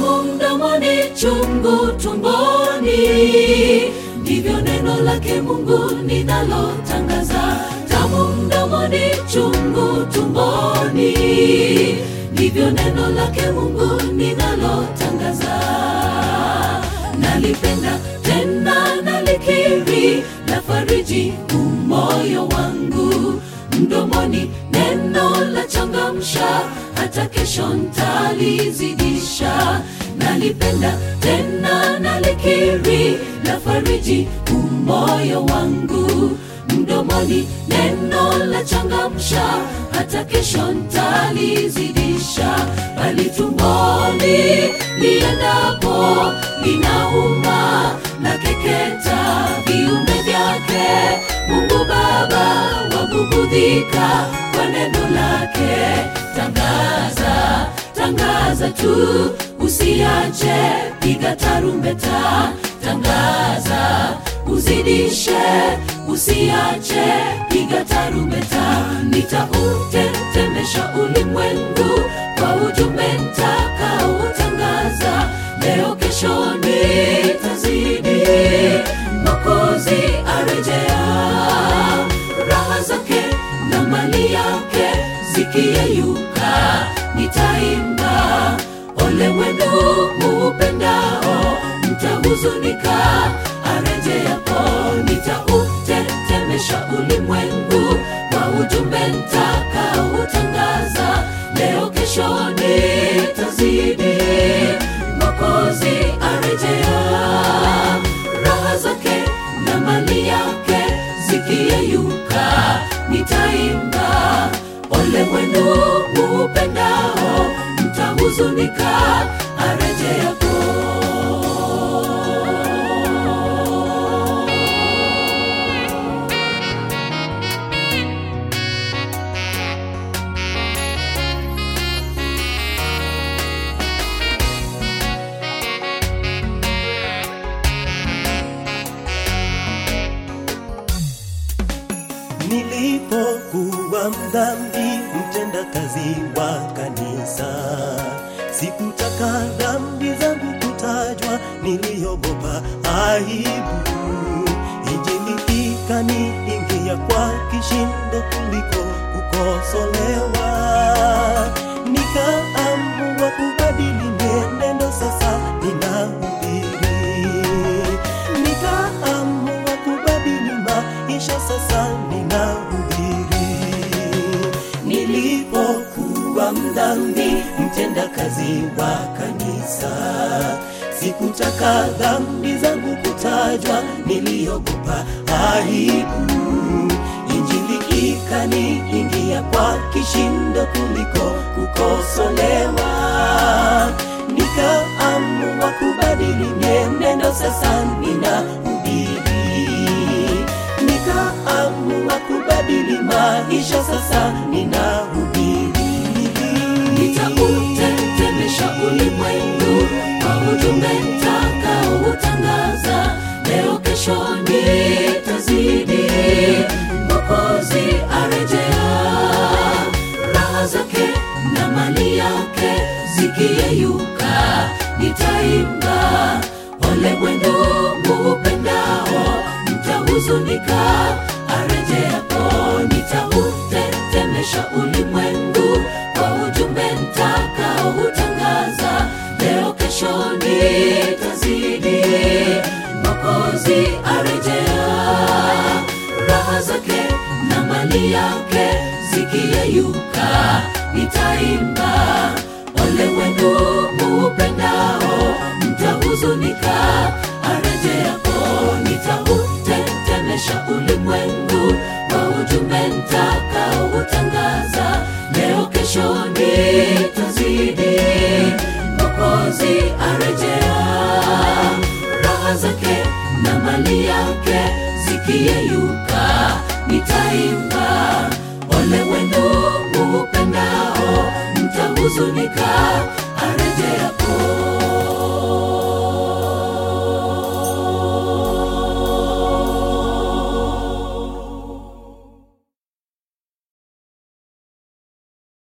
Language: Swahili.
tamu mdomoni, chungu tumboni, ndivyo neno lake Mungu ninalotangaza. Tamu mdomoni, chungu tumboni, ndivyo neno lake Mungu ninalotangaza. Nalipenda tena nalikiri, la fariji umoyo wangu mdomoni, neno la changamsha, hata kesho ntalizidisha. Nalipenda tena nalikiri, la fariji umoyo wangu mdomoni, neno la changamsha, hata kesho ntalizidisha. Bali tumboni liendapo linauma na keketa viumbe vyake. Mungu Baba wabubudhika kwa neno lake. Tangaza, tangaza tu, usiache, piga tarumbeta. Tangaza, uzidishe, usiache, piga tarumbeta. Nitautetemesha ulimwengu kwa ujumbe nitakaotangaza. Leo kesho nitazidi, Mwokozi arejea, raha zake na mali yake zikiyeyuka, nitaimba ole wenu muupendao, mtahuzunika arejeapo. Nitautetemesha ulimwengu kwa ujumbe nitakaotangaza. Leo kesho nitazidi, Mwokozi arejea, raha zake na mali yake zikiyeyuka, nitaimba ole wenu muupendao, mtahuzunika arejeapo. Nilipokuwa mdhambi, mtenda kazi wa kanisa, sikutaka dhambi zangu kutajwa, niliogopa aibu. Injili ikaniingia kwa kishindo kuliko kukosolewa, nikaamua kubadili mienendo, sasa ninahubiri nikaamua kubadili maisha, sasa ninahubiri. Nilipokuwa mdhambi, mtenda kazi wa kanisa, sikutaka dhambi zangu kutajwa, niliogopa aibu. Injili ikaniingia kwa kishindo kuliko kukosolewa nikaamua kubadili mienendo, sasa ninahubiri. Nikaamua kubadili maisha, sasa ninahubiri. Nitautetemesha ulimwengu kwa ujumbe nitakaoutangaza. Leo kesho nitazidi, Mwokozi arejea, raha zake na mali yake zikiyeyuka, nitaimba ole wenu muupendao, mtahuzunika arejeapo. Nitautetemesha ulimwengu kwa ujumbe nitakaoutangaza. Leo kesho nitazidi, Mwokozi arejea, raha zake na mali yake zikiyeyuka, nitaimba ole wenu muupendao, mtahuzunika arejeapo. Nitautetemesha ulimwengu kwa ujumbe nitakaoutangaza. Leo kesho nitazidi, Mwokozi arejea, raha zake na mali yake zikiyeyuka, nitaimba ole wenu muupendao, mtahuzunika